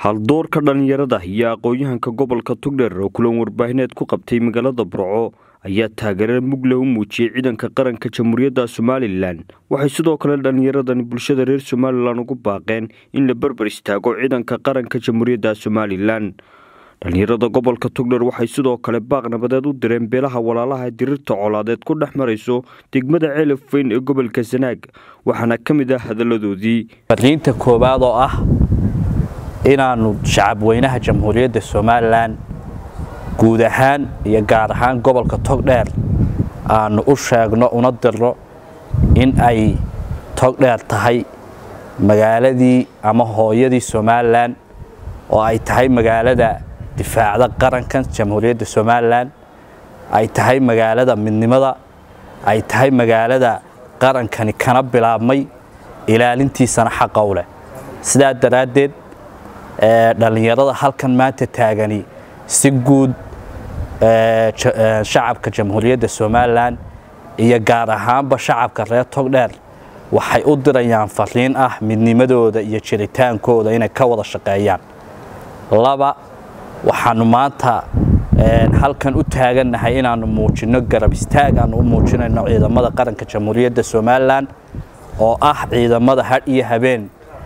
haldoorka dhallinyarada iyo aqoon-yahanka gobolka tugdheer oo kulan warbaahineed ku qabtay magaalada burco ayaa taageero mugle u muujiyey ciidanka qaranka jamhuuriyadda somalilan waxay sidoo kale dhallinyaradani bulshada reer somalilan ugu baaqeen in la berber istaago ciidanka qaranka jamhuuriyadda somalilan dhallinyarada gobolka tugdheer waxay sidoo kale baaq nabadeed u direen beelaha walaalaha dirirta colaadeed ku dhex marayso degmada ceelaf weyn ee gobolka sanaag waxaana ka mid ah hadalladoodii fariinta koowaad oo ah inaannu shacabweynaha jamhuuriyadda somalilan guud ahaan iyo gaar ahaan gobolka togdheer aannu u sheegno una dirno in ay togdheer tahay magaaladii ama hooyadii somalilan oo ay tahay magaalada difaacda qaranka jamhuuriyadda somalilan ay tahay magaalada midnimada ay tahay magaalada qarankani kana bilaabmay ilaalintiisana xaqa u leh sidaa daraaddeed dhallinyarada halkan maanta taagani si guud shacabka jamhuuriyadda somalilan iyo gaar ahaanba shacabka reer togdheer waxay u dirayaan fariin ah midnimadooda iyo jiritaankooda inay ka wada shaqeeyaan laba waxaanu maanta halkan u taagannahay inaannu muujinno garab istaag aanu u muujinayno ciidamada qaranka jamhuuriyadda somalilan oo ah ciidamada hadh iyo habeen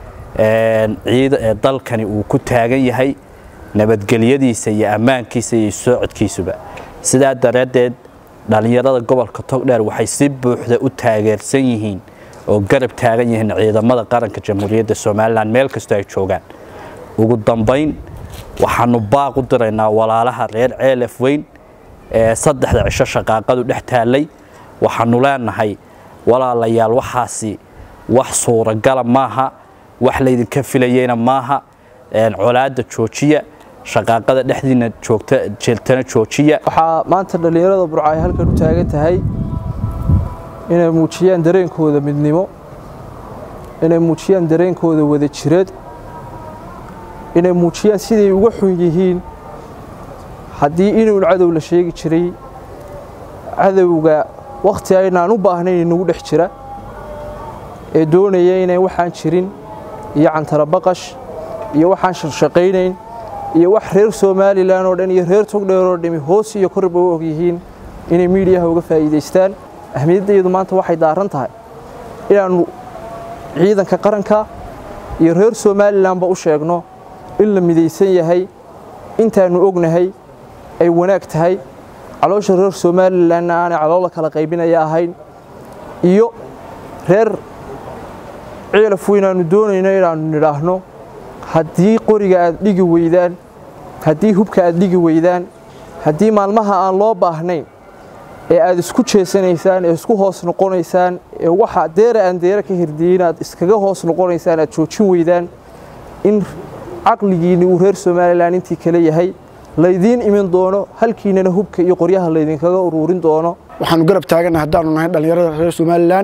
dalkani uu ku taagan yahay nabadgelyadiisa iyo ammaankiisa iyo socodkiisuba sidaa daraaddeed dhallinyarada gobolka togdheer waxay si buuxda u taageersan yihiin oo garab taagan yihiin ciidamada qaranka jamhuuriyadda somalilan meel kastoo ay joogaan ugu dambayn waxaanu baaq u diraynaa walaalaha reer ceelaf weyn ee saddexda cisho shaqaaqadu dhex taallay waxaanu leenahay walaalayaal waxaasi wax suuragala maaha wax laydinka filayeyna maaha colaadda joojiya shaqaaqada dhexdiina joogta jeeltana joojiya waxaa maanta dhallinyarada burca ay halkan u taagan tahay inay muujiyaan dareenkooda midnimo inay muujiyaan dareenkooda wada jireed inay muujiyaan siday uga xun yihiin haddii inuun cadow la sheegi jiray cadowga wakhti aynaan u baahnayn inagu dhex jira ee doonaya inay waxaan jirin iyo cantarabaqash iyo waxaan shaqshaqaynayn iyo wax reer somalilan oo dhan iyo reer togdheer oo dhami hoos iyo korba u og yihiin inay miidiyaha uga faa'iidaystaan ahmiyaddeedu maanta waxay daaran tahay inaannu ciidanka qaranka iyo reer somalilanba u sheegno in la midaysan yahay intaannu ognahay ay wanaag tahay caloosha reer somalilanna aanay caloola kala qaybinaya ahayn iyo reer ciilaf weynaannu doonayno inaannu nidhaahno haddii qoriga aad dhigi weydaan haddii hubka aad dhigi weydaan haddii maalmaha aan loo baahnayn ee aad isku jeesanaysaan ee isku hoos noqonaysaan ee waxa deera aan deera ka hirdiyin aad iskaga hoos noqonaysaan aad joojin weydaan in caqligiinni uu reer somalilan intii kale yahay laydiin imin doono halkiinana hubka iyo qoryaha laydinkaga uruurin doono waxaanu garab taagannahay haddaanu nahay dhallinyarada reer somalilan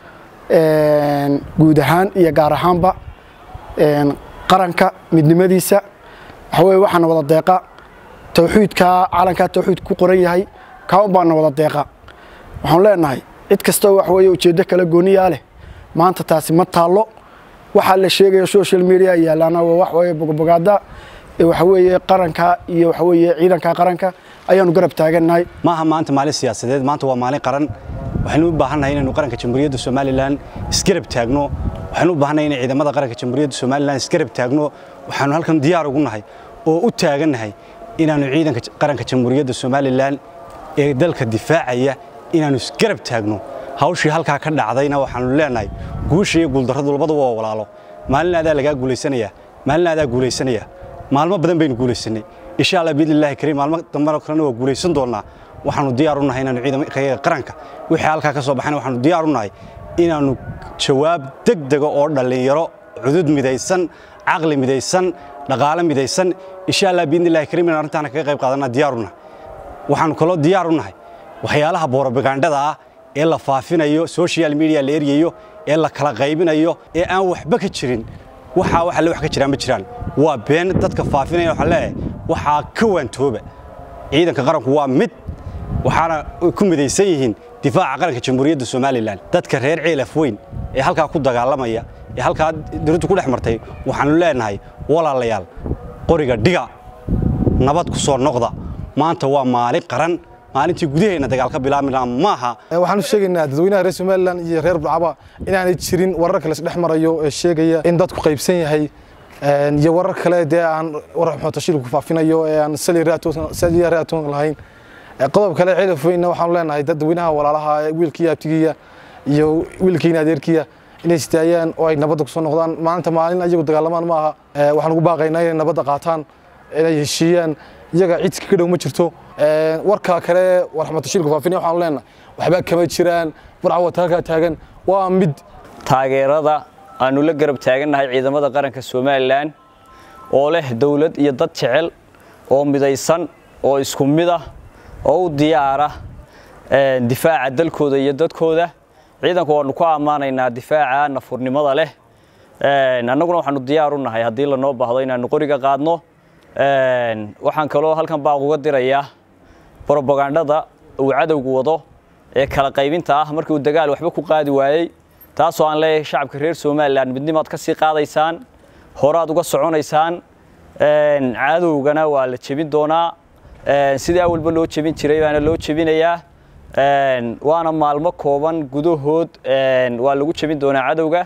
guud ahaan iyo gaar ahaanba qaranka midnimadiisa waxa weye waxaana wada deeqa tawxiidkaa calankaa tawxiid ku qoran yahay kaaun baana wada deeqa waxaanu leenahay cid kastoo wax weye ujeeddo kala gooniyaa leh maanta taasi ma taallo waxaa la sheegaya social media yaalaana waa wax weye bogobogaada waxa weeye qaranka iyo waxa weeye ciidanka qaranka ayaanu garab taagannahay maaha maanta maalin siyaasadeed maanta waa maalin qaran waxaynu u baahannahay inaynu qaranka jamhuuriyadda somalilan isgarab taagno waxaynu u baahannahay inay ciidamada qaranka jamhuuriyadda somalilan isgarab taagno waxaanu halkan diyaar ugu nahay oo u taagannahay inaannu ciidanka qaranka jamhuuriyadda somalilan ee dalka difaacaya inaannu isgarab taagno hawshii halkaa ka dhacdayna waxaanu leenahay guusha iyo guuldarradu labadu waa walaalo maalin aadaa lagaa guulaysanayaa maalin aadaa guulaysanaya maalmo badan baynu guulaysanay insha allah biidnillahi kariim maalmo dambena kalena waa guulaysan doonnaa waxaanu diyaar u nahay inaanu ciidamada qaranka wixii halkaa ka soo baxayna waxaanu diyaar u nahay inaannu jawaab degdega oo dhallinyaro cudud midaysan caqli midaysan dhaqaale midaysan insha allah biidnillahi kariim inaan arrintaana kaga qayb qaadanaa diyaar u nahay waxaanu kaloo diyaar u nahay waxyaalaha boorobagandhada ah ee la faafinayo social media la eryayo ee la kala qaybinayo ee aan waxba ka jirin waxaa wax alle wax ka jiraan ma jiraan waa been dadka faafinaya waxaan leeyahay waxaa ka waantooba ciidanka qaranku waa mid waxaana ku midaysan yihiin difaaca qaranka jamhuuriyadda somalilan dadka reer ceelaf weyn ee halkaa ku dagaalamaya ee halkaa dowladdu ku dhex martay waxaanu leenahay walaalayaal qoriga dhiga nabad ku soo noqda maanta waa maalin qaran maalintii gudaheenna dagaal ka bilaabmi lahaa maaha waxaan u sheegaynaa dadweynaha reer somalilan iyo reer burcaba inaanay jirin warar kale isdhex marayo ee sheegaya in dadku qaybsan yahay iyo warar kale dee aan warar xootashiil ku faafinayo ee aan saliya raatoon lahayn qodob kale cilaf weynna waxaanu leenahay dadweynaha walaalaha wiilkiiya abtigiya iyo wiilkiina adeerkiya inay istaayaan oo ay nabadda kusoo noqdaan maalinta maalin ayagu dagaalamaan maaha waxaan ugu baaqaynaa inay nabadda qaataan inay heshiiyaan iyaga cidka ka dhow ma jirto warka kale warxmatashiilku faafinaya waxaanu leenahay waxba kama jiraan burca wata halkaa taagan waa mid taageerada aanu la garab taagannahay ciidamada qaranka somalilan oo leh dowlad iyo dad jecel oo midaysan oo isku mid ah oo u diyaara difaaca dalkooda iyo dadkooda ciidanku waanu ku ammaanaynaa difaaca nafurnimada leh annaguna waxaanu diyaar u nahay haddii lanoo baahdo inaanu qoriga qaadno waxaan kaloo halkan baaq uga dirayaa brobagandhada uu cadowgu wado ee kala qaybinta ah markii uu dagaal waxba ku qaadi waayey taasoo aan leeyahay shacabka reer somalilan midnimaad ka sii qaadaysaan horaad uga soconaysaan cadowgana waa la jebin doonaa sidii awalba loo jebin jiray baana loo jebinayaa waana maalmo kooban gudahood waa lagu jebin doonaa cadowga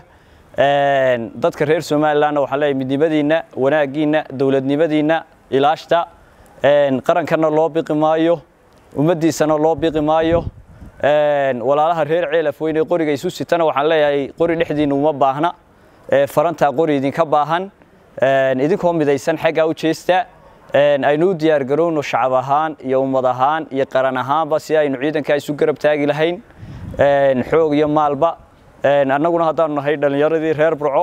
dadka reer somalilanna waxaan leeyahay midnimadiinna wanaaggiinna dowladnimadiinna ilaashta qarankana loo biqi maayo ummaddiisana loo biqi maayo walaalaha reer ceelaf weyne qoriga isu sitana waxaan leeyahay qori dhexdiinna uma baahna farantaa qori idinka baahan idinkoo midaysan xaggaa u jeesta aynu u diyaar garowno shacab ahaan iyo ummad ahaan iyo qaran ahaanba si aynu ciidankaa isu garab taagi lahayn xoog iyo maalba annaguna haddaanu nahay dhallinyaradii reer burco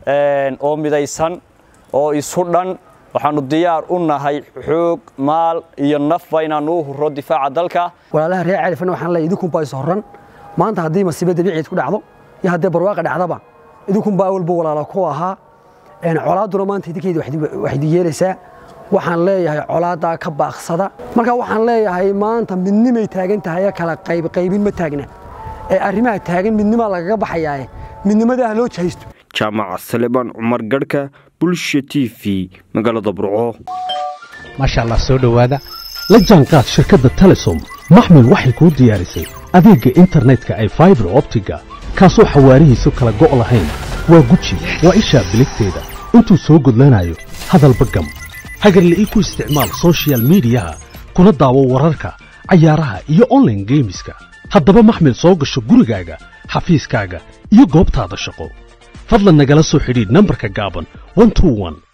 oo midaysan oo isu dhan waxaanu diyaar u nahay xoog maal iyo nafba inaanu u huro difaaca dalka walaalaha reer califana waxaan leeyahay idinkunbaa is horran maanta haddii masiibo dabiiciid ku dhacdo iyo haddii barwaaqa dhacdaba idinkunbaa awalba walaala ku ahaa colaadduna maanta idinkeeda waxdi yeelaysaa waxaan leeyahay colaadaa ka baaqsada marka waxaan leeyahay maanta midnimay taagan tahay kala qaybqaybin ma taagna ee arrimaha taagan midnimaa lagaga baxayaae midnimadaah loo jahaysto jaamaca salebaan cumar garhka bulsha t v magaalada burco maasha allah soo dhowaada la jaanqaad shirkadda telesom maxmil waxay kuu diyaarisay adeegga internetka ay faibar optiga kaasoo xawaarihiisu kala go' lahayn waa guji waa ishaa biligteeda intuu soo gudlanayo hadalba gam hagarla'ii ku isticmaal sochial midiyaha kuna daawo wararka cayaaraha iyo onlaine geemiska haddaba maxmil soo gasho gurigaaga xafiiskaaga iyo goobtaada shaqo fadlan nagala soo xidhiidh nambarka gaaban